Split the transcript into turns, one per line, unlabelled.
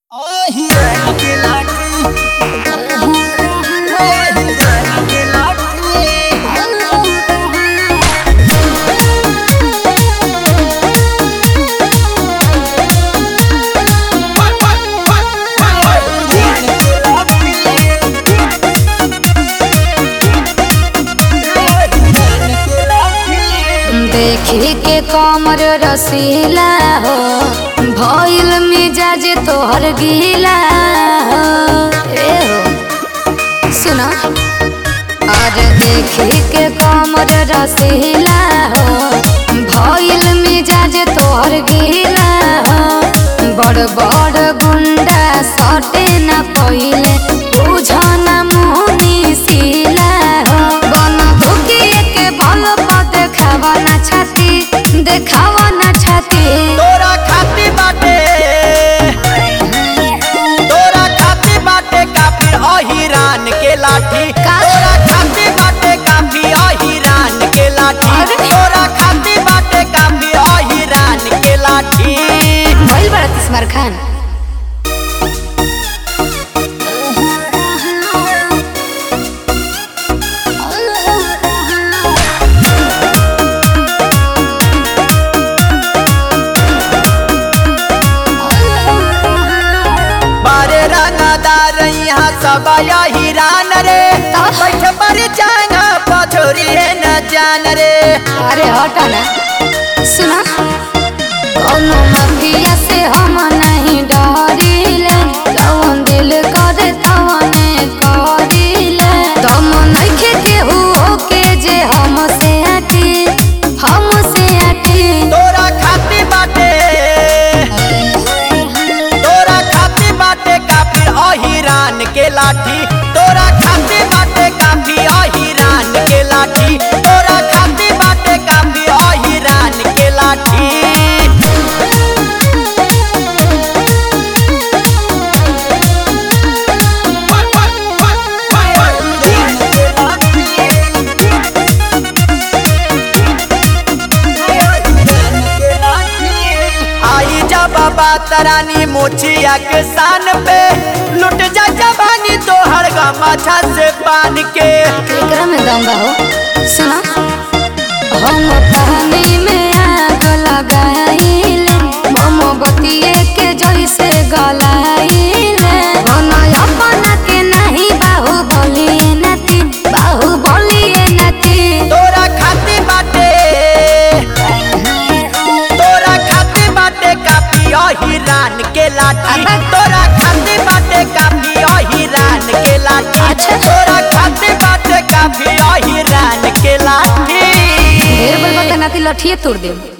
देखी के कमर रसीला हो भइल मिजाज तोहर गीला हो ए हो सुना और देखी के कमर रसीला हो भइल मिजाज तोहर गीला हो बड़ बड़ गुंडा सटे न पहिले बुझन मुनी सिला हो बन धुकिए के बल पर देखावा ना छाती देखावा ना छाती
तोरा खाती बाटे तोरा खाती बाटे काफी अहिरान के लाठी
का?
तोरा खाती बाटे काफी अहिरान के लाठी
अरे?
तोरा खाती बाटे काफी अहिरान के लाठी
भइल बड़ा तिस्मार खान
बारे रंगदार यहाँ सब अहिरान रे बैठ पर जाना पछोरी है न जान रे
अरे हटा ना सुना कौनो माफिया से हम नहीं डरिले जवन दिल करे तवने करिले दम नइखे केहू के जे हमसे आटी हमसे आटी
तोरा खाती बाटे तोरा खाती बाटे काफी अहिरान के लाठी तोरा खाती बाटे काफी अहिरान के लाठी तोरा खाती बाटे काफी अहिरान के लाठी आई जा बाबा तरानी मोचिया के सान पे लुट जा जवानी तोहर गमाछा से पान के
एकरा में दम बा हो सुना हम पानी में आग लगाइले मोमबत्तिए के जैसे गलाइले बना अपना के नहीं बाहु बोलिए नती बाहु बोलिए नती
तोरा खाती बाटे तोरा खाती बाटे काफी अहिरान के लाठी
अबे।
तोरा खाती बाटे काफी अहिरान के लाठी
अच्छा।
तोरा खाती बाटे काफी अहिरान के लाठी
ढेर बोल बता नाती लठिए तोड़ दे